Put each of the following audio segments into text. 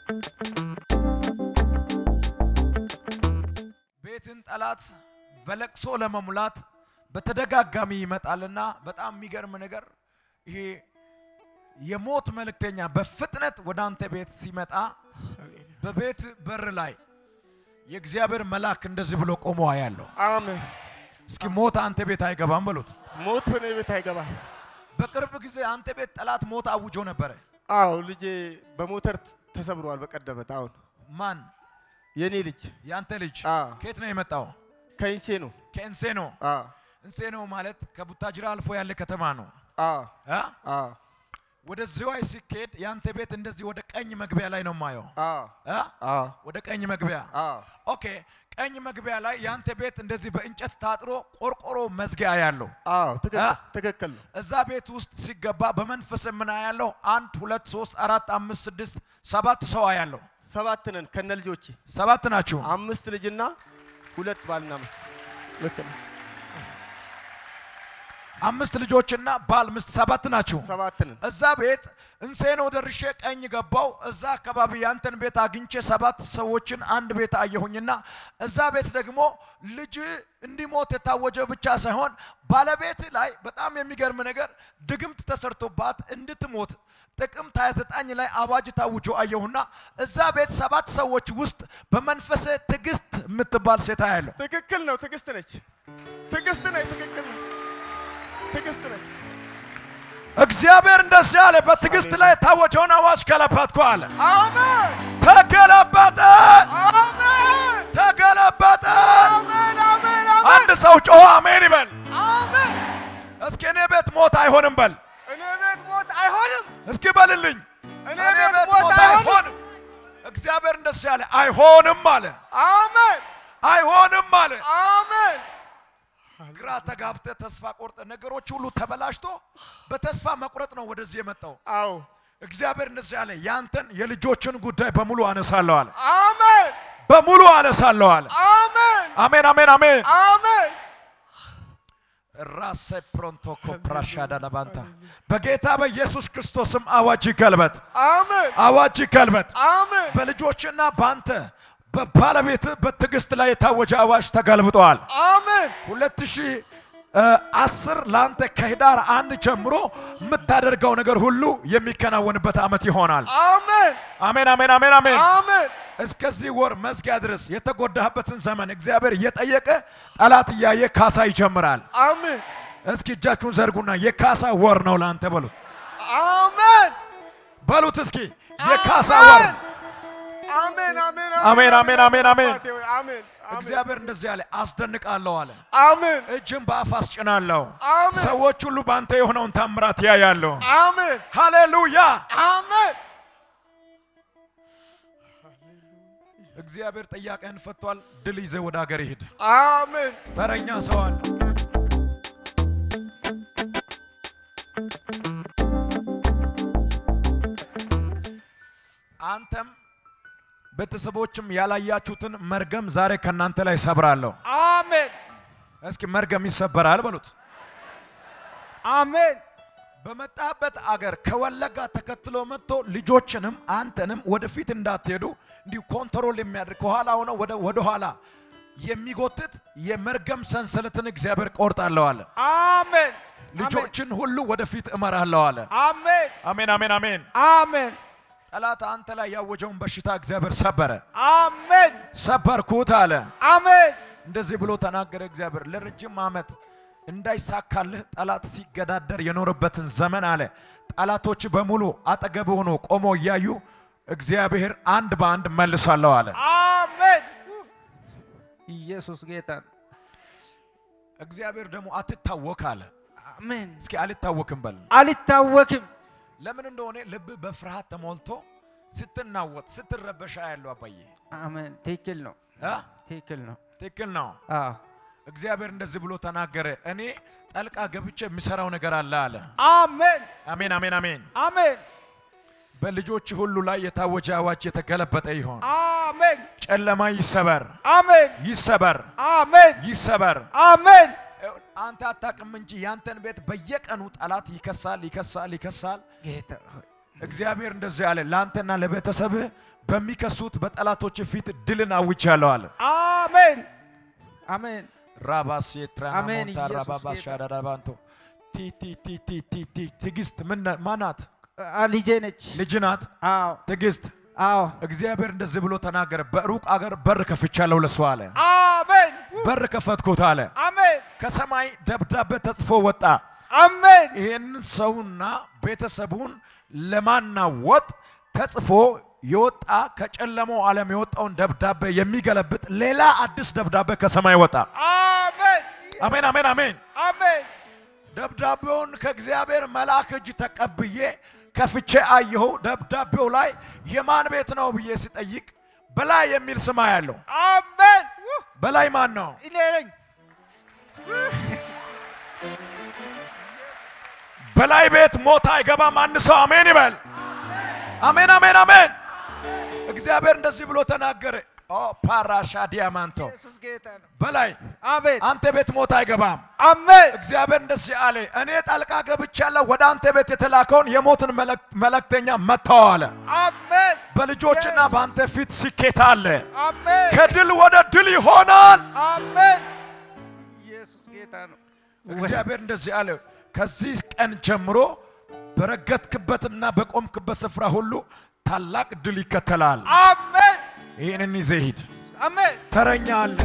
ቤትን ጠላት በለቅሶ ለመሙላት በተደጋጋሚ ይመጣልና በጣም የሚገርም ነገር ይሄ የሞት መልእክተኛ በፍጥነት ወደ አንተ ቤት ሲመጣ በቤት በር ላይ የእግዚአብሔር መልአክ እንደዚህ ብሎ ቆሞ ያለው አሜን። እስኪ ሞት አንተ ቤት አይገባም በሉት። ሞት በእኔ ቤት አይገባም። በቅርብ ጊዜ አንተ ቤት ጠላት ሞት አውጆ ነበረ። አዎ ልጄ በሞተር ተሰብሯል። በቀደመት አሁን ማን? የኔ ልጅ ያንተ ልጅ አ ከየት ነው የመጣው? ከኢንሴ ነው። ከእንሴኖ። አ እንሴኖ ማለት ከቡታጅራ አልፎ ያለ ከተማ ነው። አ አ? አ ወደ ዝዋይ ሲኬድ ያንተ ቤት እንደዚህ ወደ ቀኝ መግቢያ ላይ ነው የማየው። አ አ? አ ወደ ቀኝ መግቢያ አ ኦኬ። ቀኝ መግቢያ ላይ ያንተ ቤት እንደዚህ በእንጨት ታጥሮ ቆርቆሮ መዝጊያ ያለው አዎ ትክክል አ? ትክክል ነው። እዛ ቤት ውስጥ ሲገባ በመንፈስ ምን ያለው አንድ ሁለት ሶስት አራት አምስት ስድስት ሰባት ሰው ያለው ሰባት ነን ከነ ልጆቼ ሰባት ናችሁ። አምስት ልጅና ሁለት ባልና ሚስት። ልክ ነው። አምስት ልጆችና ባል ሚስት ሰባት ናችሁ። ሰባት ነን። እዛ ቤት እንሴኖ ደርሼ ቀኝ ገባው። እዛ አካባቢ ያንተን ቤት አግኝቼ ሰባት ሰዎችን አንድ ቤት አየሁኝና እዛ ቤት ደግሞ ልጅ እንዲሞት የታወጀ ብቻ ሳይሆን ባለቤት ላይ በጣም የሚገርም ነገር ድግምት ተሰርቶባት እንድትሞት ጥቅምት 29 ላይ አዋጅ ታውጆ አየሁና እዛ ቤት ሰባት ሰዎች ውስጥ በመንፈሰ ትዕግስት የምትባል ሴት ያለው ትክክል ነው። ትዕግስት ነች። ትዕግስት ነች። ትክክል ነው። ትዕግስት ነች። እግዚአብሔር እንደዚህ አለ፣ በትዕግስት ላይ የታወጀውን አዋጅ ገለበጥኩ አለ። አሜን ተገለበጠ፣ አሜን ተገለበጠ። አሜን አሜን አንድ ሰው ጮኸ አሜን ይበል። አሜን። እስኪ እኔ ቤት ሞት አይሆንም በል። እኔ ቤት ሞት አይሆንም። እስኪ በልልኝ። እኔ ቤት ሞት አይሆንም። እግዚአብሔር እንደዚህ አለ፣ አይሆንም አለ፣ አሜን አይሆንም አለ። አሜን ግራ ተጋብተ ተስፋ ቆርጠ ነገሮች ሁሉ ተበላሽቶ በተስፋ መቁረጥ ነው ወደዚህ የመጣው። አዎ እግዚአብሔር እንደዚህ አለ፣ ያንተን የልጆችን ጉዳይ በሙሉ አነሳለሁ አለ፣ አሜን በሙሉ አነሳለሁ አለ። አሜን አሜን አሜን አሜን። አሜን ራሴ ፕሮንቶኮ ፕራሻዳ ለባንታ በጌታ በኢየሱስ ክርስቶስም አዋጅ ይገልበጥ፣ አሜን አዋጅ ይገልበጥ። አሜን በልጆችና በአንተ በባለቤት በትዕግስት ላይ የታወጀ አዋጅ ተገልብጠዋል። አሜን ሁለት ሺህ አስር ለአንተ ከህዳር አንድ ጀምሮ የምታደርገው ነገር ሁሉ የሚከናወንበት ዓመት ይሆናል። አሜን አሜን አሜን አሜን አሜን። አሜን እስከዚህ ወር መዝጊያ ድረስ የተጎዳህበትን ዘመን እግዚአብሔር እየጠየቀ ጠላት እያየ ካሳ ይጀምራል። አሜን እስኪ እጃችሁን ዘርጉና የካሳ ወር ነው ለአንተ በሉት አሜን በሉት እስኪ የካሳ ወር ነው። አሜን አሜን አሜን አሜን አሜን አሜን። አባቴ ሆይ፣ አሜን እግዚአብሔር እንደዚህ አለ፣ አስደንቃለሁ አለ። አሜን እጅን በአፍ አስጭናለሁ። አሜን ሰዎች ሁሉ በአንተ የሆነውን ታምራት ያያለሁ። አሜን ሃሌሉያ! አሜን እግዚአብሔር ጥያቄህን ፈቷል። ድል ይዘህ ወደ ሀገር ይሂድ። አሜን ተረኛ ሰው አለ። አንተም ቤተሰቦችም ያላያችሁትን መርገም ዛሬ ከእናንተ ላይ ሰብራለሁ። አሜን እስኪ መርገም ይሰበራል በሉት። አሜን በመጣበት አገር ከወለጋ ተከትሎ መጥቶ ልጆችንም አንተንም ወደፊት እንዳትሄዱ እንዲሁ ኮንትሮል የሚያደርግ ከኋላ ሆነ ወደ ወደ ኋላ የሚጎትት የመርገም ሰንሰለትን እግዚአብሔር ቆርጣለሁ አለ። አሜን ልጆችን ሁሉ ወደፊት እመራለሁ አለ። አሜን አሜን አሜን አሜን። አሜን ጠላት አንተ ላይ ያወጀውን በሽታ እግዚአብሔር ሰበረ። አሜን ሰበርኩት አለ። አሜን እንደዚህ ብሎ ተናገረ እግዚአብሔር። ለረጅም ዓመት እንዳይሳካልህ ጠላት ሲገዳደር የኖረበትን ዘመን አለ ጠላቶች በሙሉ አጠገብ ሆኖ ቆሞ እያዩ እግዚአብሔር አንድ በአንድ መልሳለሁ አለ። አሜን ኢየሱስ ጌታ ነው። እግዚአብሔር ደግሞ አትታወክ አለ። አሜን እስኪ አልታወክም በል። አልታወክም ለምን እንደሆነ ልብ በፍርሃት ተሞልቶ ስትናወጥ ስትረበሻ ያለው አባዬ አሜን ትክክል ነው እ? ትክክል ነው ትክክል ነው። አዎ እግዚአብሔር እንደዚህ ብሎ ተናገረ። እኔ ጠልቃ ገብቼ የሚሰራው ነገር አለ አለ። አሜን አሜን አሜን አሜን። አሜን በልጆች ሁሉ ላይ የታወጀ አዋጅ የተገለበጠ ይሆን። አሜን ጨለማ ይሰበር አሜን ይሰበር አሜን ይሰበር። አሜን አንተ አታውቅም እንጂ ያንተን ቤት በየቀኑ ጠላት ይከሳል ይከሳል ይከሳል። ጌታ ሆይ እግዚአብሔር እንደዚህ አለ፣ ለአንተና ለቤተሰብህ በሚከሱት በጠላቶች ፊት ድልን አውጃለሁ አለ። አሜን አሜን ራባስ አሜን። የትራናሞንታ ኢየሱስ ራባባስ ጌታ። ሻዳዳባንቶ ቲ ቲ ቲ ቲ ቲ ቲ ትዕግስት ምን ና- ማናት? አ፣ ልጄ ነች። ልጅ ናት። አዎ ትዕግስት አዎ እግዚአብሔር እንደዚህ ብሎ ተናገረ። በሩቅ አገር በር ከፍቻለሁ ለሷ አለ። አሜን በር ከፈትኩት አለ። አሜን ከሰማይ ደብዳቤ ተጽፎ ወጣ። አሜን ይህንን ሰውና ቤተሰቡን ለማናወጥ ተጽፎ የወጣ ከጨለማው ዓለም የወጣውን ደብዳቤ የሚገለብጥ ሌላ አዲስ ደብዳቤ ከሰማይ ወጣ። አሜን አሜን አሜን አሜን። አሜን ደብዳቤውን ከእግዚአብሔር መልአክ እጅ ተቀብዬ ከፍቼ አየሁ። ደብዳቤው ላይ የማን ቤት ነው ብዬ ሲጠይቅ በላይ የሚል ስም ያለው አሜን ውህ፣ በላይ ማን ነው? እኔ ነኝ። በላይ ቤት ሞት አይገባም። አንድ ሰው አሜን ይበል። አሜን አሜን አሜን። እግዚአብሔር እንደዚህ ብሎ ተናገረ። ኦ ፓራሻ ዲያማንቶ ኢየሱስ ጌታ ነው። በላይ አሜን አንተ ቤት ሞት አይገባም። አሜን እግዚአብሔር እንደዚህ አለ፣ እኔ ጣልቃ ገብቻለሁ። ወደ አንተ ቤት የተላከውን የሞትን መልእክ- መልእክተኛ መጥተው አለ። አሜን በልጆችና በአንተ ፊት ስኬት አለ። አሜን ከድል ወደ ድል ይሆናል። አሜን ኢየሱስ ጌታ ነው። እግዚአብሔር እንደዚህ አለ፣ ከዚህ ቀን ጀምሮ በረገጥክበትና በቆምክበት ስፍራ ሁሉ ታላቅ ድል ይከተላል። አሜን ይህንን ይዘህ ሂድ። አሜን ተረኛ አለ።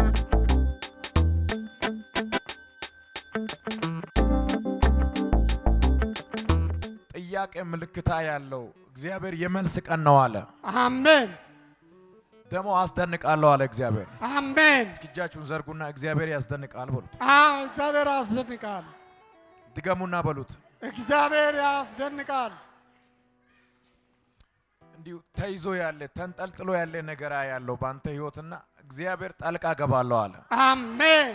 ጥያቄ ምልክታ ያለው እግዚአብሔር የመልስ ቀን ነው አለ። አሜን ደግሞ አስደንቃለሁ አለ እግዚአብሔር። አሜን። እስኪ እጃችሁን ዘርጉና እግዚአብሔር ያስደንቃል በሉት። አዎ እግዚአብሔር ያስደንቃል። ድገሙና በሉት። እግዚአብሔር ያስደንቃል። እንዲሁ ተይዞ ያለ ተንጠልጥሎ ያለ ነገር ያለው በአንተ ህይወትና እግዚአብሔር ጣልቃ ገባለሁ አለ። አሜን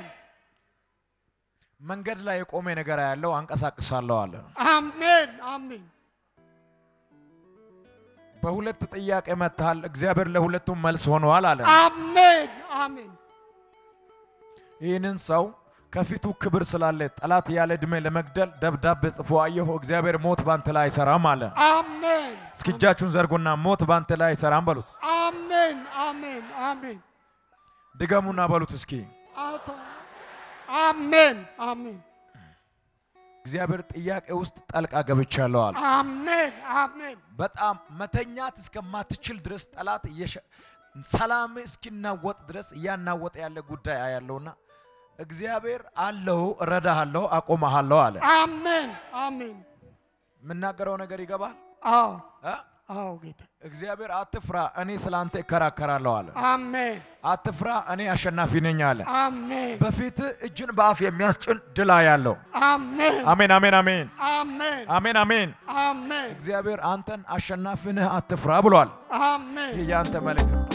መንገድ ላይ የቆመ ነገር ያለው አንቀሳቅሳለሁ አለ። አሜን አሜን በሁለት ጥያቄ መጥተሃል። እግዚአብሔር ለሁለቱም መልስ ሆነዋል አለ። አሜን አሜን ይህንን ሰው ከፊቱ ክብር ስላለ ጠላት ያለ ዕድሜ ለመግደል ደብዳቤ ጽፎ አየሁ። እግዚአብሔር ሞት ባንተ ላይ አይሰራም አለ። አሜን እስኪ እጃችሁን ዘርጉና ሞት ባንተ ላይ አይሰራም በሉት። አሜን አሜን አሜን ድገሙና በሉት እስኪ አውቶ አሜን አሜን እግዚአብሔር ጥያቄ ውስጥ ጠልቃ ገብቻለሁ አለ። አሜን አሜን በጣም መተኛት እስከማትችል ድረስ ጠላት እየሸ- ሰላም እስኪናወጥ ድረስ እያናወጠ ያለ ጉዳይ አያለውና እግዚአብሔር አለሁ፣ እረዳሃለሁ፣ አቆመሃለሁ አለ። አሜን አሜን የምናገረው ነገር ይገባል? አዎ እ? አዎ ጌታ እግዚአብሔር አትፍራ፣ እኔ ስላንተ እከራከራለሁ አለ። አሜን አትፍራ፣ እኔ አሸናፊ ነኝ አለ። አሜን በፊት እጅን በአፍ የሚያስጭን ድል ያለው አሜን አሜን፣ አሜን፣ አሜን፣ አሜን አሜን፣ አሜን። አሜን እግዚአብሔር አንተን አሸናፊ ነህ፣ አትፍራ ብሏል። አሜን ይህ የአንተ መልእክት ነው።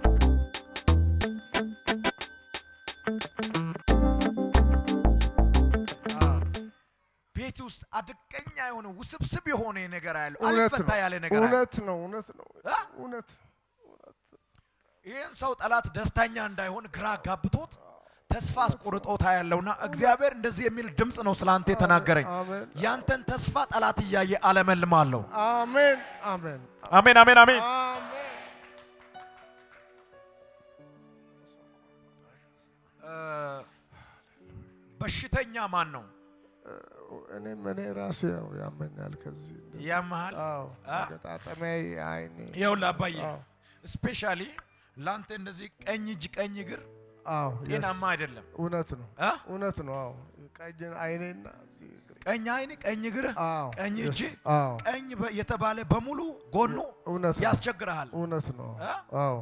ቤት ውስጥ አደገኛ የሆነ ውስብስብ የሆነ ነገር ያለው እውነት አልፈታ ነው። ያለ ነገር አለ። እውነት ነው። እውነት ነው። እ? እውነት ይህን ሰው ጠላት ደስተኛ እንዳይሆን ግራ ጋብቶት ተስፋ አስቆርጦታ ያለውና እግዚአብሔር እንደዚህ የሚል ድምፅ ነው ስላንተ የተናገረኝ። አሜን ያንተን ተስፋ ጠላት እያየ አለመልማለሁ። አሜን አሜን አሜን፣ አሜን፣ አሜን። አሜን እ፣ በሽተኛ ማን ነው? እኔም እኔ ራሴ ያው ያመኛል ከዚህ ያመሃል? አዎ አ? ገጣጠሚያ አይኔ ይኸውልህ አባዬ አዎ ስፔሻሊ ለአንተ እንደዚህ ቀኝ እጅ ቀኝ እግር አዎ ጤናማ yes። አይደለም። እውነት ነው እ? እውነት ነው አዎ ቀኝ አይኔና እዚህ እግሬ ቀኝ አይን፣ ቀኝ እግር፣ አዎ ቀኝ yes። እጅ፣ አዎ ቀኝ በ- የተባለ በሙሉ ጎኑ እውነት ነው ያስቸግርሃል። እውነት ነው እ? አዎ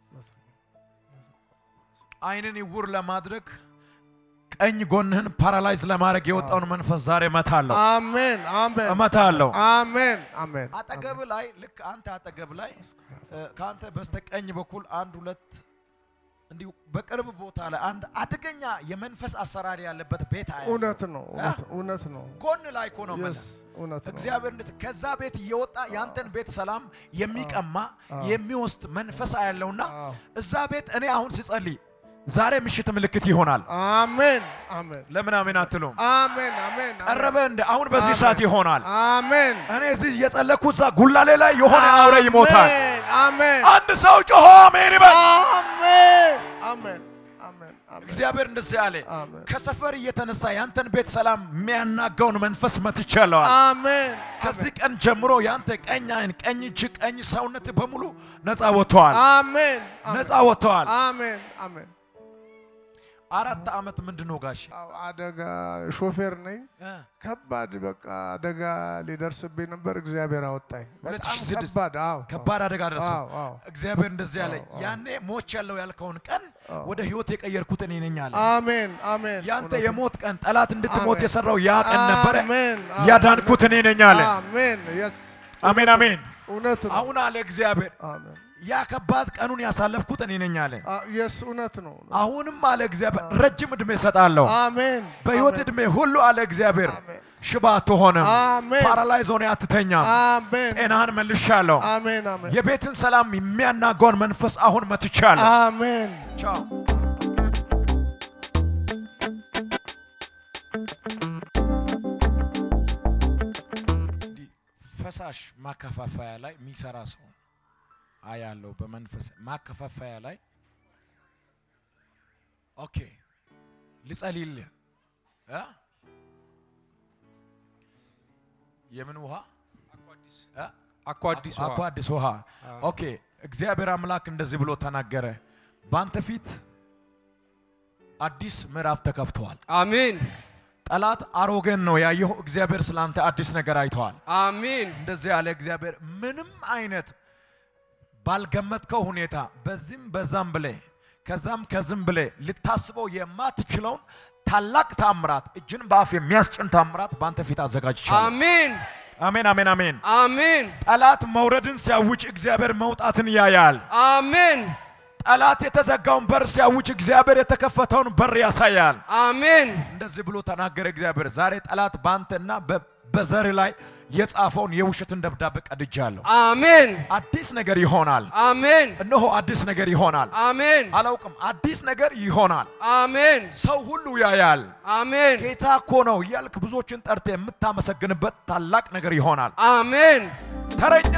አይንን ይውር ለማድረግ ቀኝ ጎንህን ፓራላይዝ ለማድረግ የወጣውን መንፈስ ዛሬ እመታለሁ አሜን አሜን እመታለሁ። አሜን አሜን አጠገብ ላይ ልክ አንተ አጠገብ ላይ እ፣ ከአንተ በስተቀኝ በኩል አንድ ሁለት እንዲሁ በቅርብ ቦታ ላይ አንድ አደገኛ የመንፈስ አሰራር ያለበት ቤት አያለሁ። እውነት ነው እውነት- እውነት ነው ጎን ላይ እኮ ነው yes የምልህ። እውነት ነው እግዚአብሔር እንደዚህ ከዛ ቤት እየወጣ ያንተን ቤት ሰላም የሚቀማ የሚወስድ መንፈስ አያለውና አዎ። እዛ ቤት እኔ አሁን ስጸልይ ዛሬ ምሽት ምልክት ይሆናል። አሜን አሜን ለምን አሜን አትሉም? አሜን አሜን ቀረበ እንደ አሁን በዚህ ሰዓት ይሆናል። አሜን እኔ እዚህ እየጸለኩት እዛ ጉላሌ ላይ የሆነ አውሬ ይሞታል። አሜን አሜን አንድ ሰው ጮሆ አሜን ይበል። አሜን አሜን አሜን አሜን እግዚአብሔር እንደዚህ አለ፣ አሜን ከሰፈር እየተነሳ ያንተን ቤት ሰላም የሚያናጋውን መንፈስ መትቻለዋል። አሜን ከዚህ ቀን ጀምሮ ያንተ ቀኝ አይን፣ ቀኝ እጅ፣ ቀኝ ሰውነት በሙሉ ነፃ ወጥተዋል። አሜን ነፃ ወጥተዋል። አሜን አሜን አራት ዓመት ምንድን ነው ጋሽ? አዎ፣ አደጋ ሾፌር ነኝ። እ ከባድ በቃ አደጋ ሊደርስብኝ ነበር። እግዚአብሔር አወጣኝ። ሁለት በጣም ሺህ ስድስት ከባድ አዎ፣ ከባድ አደጋ ደረሰ። አዎ፣ አዎ። እግዚአብሔር እንደዚህ አለ፣ አዎ፣ አዎ። ያኔ ሞች ያለው ያልከውን ቀን አዎ። ወደ ህይወት የቀየርኩት እኔ ነኝ አለ። አሜን አሜን። ያንተ እውነት ነው። የሞት ቀን ጠላት እንድትሞት አሜን። የሰራው ያ ቀን ነበረ። አሜን አዎ፣ ያዳንኩት እኔ ነኝ አለ። አሜን የስ አሜን አሜን። እውነት ነው። አሁን አለ እግዚአብሔር አሜን ያ ከባድ ቀኑን ያሳለፍኩት እኔ ነኝ አለ። አ- የስ እውነት ነው። አሁንም አለ እግዚአብሔር ረጅም ዕድሜ እሰጣለሁ። አሜን በህይወት አሜን፣ ዕድሜ ሁሉ አለ እግዚአብሔር አሜን ሽባ አትሆንም፣ አሜን ፓራላይዝ ሆነ አትተኛም። አሜን ጤናህን መልሻለሁ። አሜን አሜን የቤትን ሰላም የሚያናጋውን መንፈስ አሁን መትቻለሁ። አሜን ቻው። እንዲህ ፈሳሽ ማከፋፈያ ላይ የሚሰራ ሰው አያለው። በመንፈስ ማከፋፈያ ላይ ኦኬ፣ ልጸልይልህ እ የምን ውሃ እ? አኳ አዲስ አኳ አዲስ ውሃ ኦኬ። እግዚአብሔር አምላክ እንደዚህ ብሎ ተናገረ። በአንተ ፊት አዲስ ምዕራፍ ተከፍተዋል። አሜን ጠላት አሮጌን ነው ያየው። እግዚአብሔር ስላንተ አዲስ ነገር አይተዋል። አሜን እንደዚህ ያለ እግዚአብሔር ምንም አይነት ባልገመትከው ሁኔታ በዚህም በዛም ብለ ከዛም ከዝም ብለ ልታስበው የማትችለውን ታላቅ ታምራት እጅን በአፍ የሚያስጭን ታምራት በአንተ ፊት አዘጋጅቻለሁ። አሜን አሜን አሜን አሜን። አሜን ጠላት መውረድን ሲያውጭ እግዚአብሔር መውጣትን ያያል። አሜን ጠላት የተዘጋውን በር ሲያውጭ እግዚአብሔር የተከፈተውን በር ያሳያል። አሜን እንደዚህ ብሎ ተናገረ እግዚአብሔር። ዛሬ ጠላት በአንተና በ- በዘር ላይ የጻፈውን የውሸትን ደብዳቤ ቀድጃለሁ። አሜን አዲስ ነገር ይሆናል። አሜን እነሆ አዲስ ነገር ይሆናል። አሜን አላውቅም፣ አዲስ ነገር ይሆናል። አሜን ሰው ሁሉ ያያል። አሜን ጌታ እኮ ነው እያልክ ብዙዎችን ጠርተ የምታመሰግንበት ታላቅ ነገር ይሆናል። አሜን ተረኛ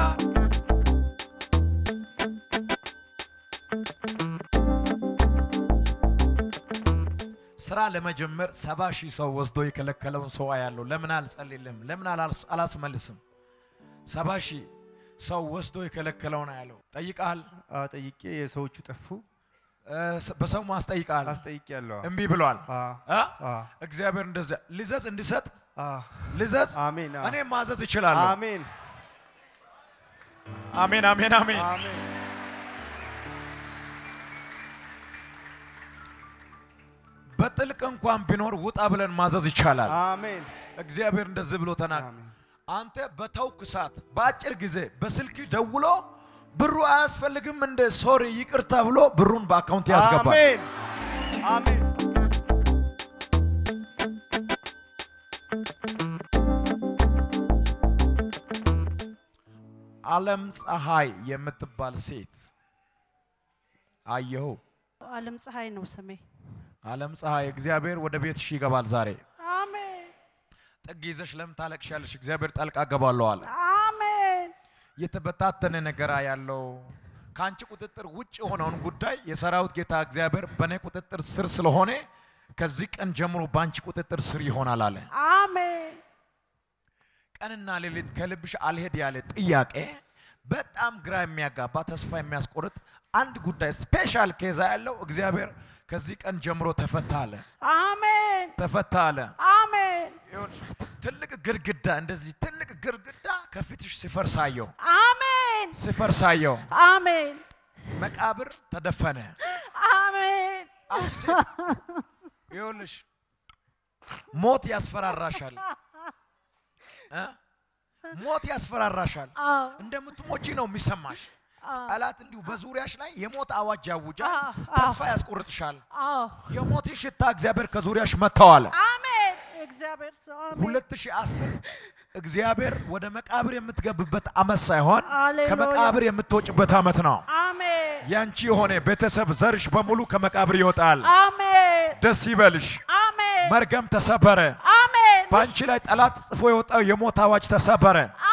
ስራ ለመጀመር ሰባ ሺህ ሰው ወስዶ የከለከለውን ሰው ያለው ለምን አልጸልልም? ለምን አላስ- አላስመልስም? ሰባ ሺህ ሰው ወስዶ የከለከለውን ያለው ጠይቃል። አዎ ጠይቄ የሰዎቹ ጠፉ። በሰው ማስጠይቃል። አስጠይቄ ያለሁ እምቢ ብሏል። አዎ እ? አዎ እግዚአብሔር እንደዚያ ልዘዝ እንዲሰጥ አዎ ልዘዝ አሜን አዎ። እኔ ማዘዝ እችላለሁ። አሜን አሜን አሜን አሜን። አሜን በጥልቅ እንኳን ቢኖር ውጣ ብለን ማዘዝ ይቻላል። አሜን እግዚአብሔር እንደዚህ ብሎ ተናገረ። አሜን አንተ በተውክ ሰዓት በአጭር ጊዜ በስልክ ደውሎ ብሩ አያስፈልግም እንደ ሶሪ ይቅርታ ብሎ ብሩን በአካውንት ያስገባል። አሜን አሜን ዓለም ፀሐይ የምትባል ሴት አየሁ። ዓለም ፀሐይ ነው ስሜ። ዓለም ፀሐይ እግዚአብሔር ወደ ቤትሽ ይገባል ዛሬ። አሜን ጥግ ይዘሽ ለምን ታለቅሻለሽ? እግዚአብሔር ጣልቃ ገባለሁ አለ። አሜን የተበታተነ ነገር ያለው ከአንቺ ቁጥጥር ውጭ የሆነውን ጉዳይ የሰራዊት ጌታ እግዚአብሔር በእኔ ቁጥጥር ስር ስለሆነ ከዚህ ቀን ጀምሮ በአንቺ ቁጥጥር ስር ይሆናል አለ። አሜን ቀንና ሌሊት ከልብሽ አልሄድ ያለ ጥያቄ በጣም ግራ የሚያጋባ ተስፋ የሚያስቆርጥ አንድ ጉዳይ ስፔሻል ኬዛ ያለው እግዚአብሔር ከዚህ ቀን ጀምሮ ተፈታ አለ። አሜን ተፈታ አለ። አሜን ይኸውልሽ፣ ትልቅ ግድግዳ እንደዚህ ትልቅ ግድግዳ ከፊትሽ ሲፈርሳየው አሜን ሲፈርሳየው አሜን መቃብር ተደፈነ። አሜን አንቺ ሴት ይኸውልሽ ሞት ያስፈራራሻል እ? ሞት ያስፈራራሻል። አዎ እንደምትሞቺ ነው የሚሰማሽ። አዎ ጠላት እንዲሁ በዙሪያሽ ላይ የሞት አዋጅ ያውጃል፣ አዎ፣ ተስፋ ያስቆርጥሻል። አዎ የሞትን ሽታ እግዚአብሔር ከዙሪያሽ መጥተዋል። አሜን እግዚአብሔር ሰው አሜን 2010 እግዚአብሔር ወደ መቃብር የምትገብበት አመት ሳይሆን ሃሌሉያ። ከመቃብር የምትወጭበት አመት ነው። አሜን ያንቺ የሆነ ቤተሰብ ዘርሽ በሙሉ ከመቃብር ይወጣል። አሜን ደስ ይበልሽ። አሜን መርገም ተሰበረ። አሜን በአንቺ ላይ ጠላት ጽፎ የወጣው የሞት አዋጅ ተሰበረ።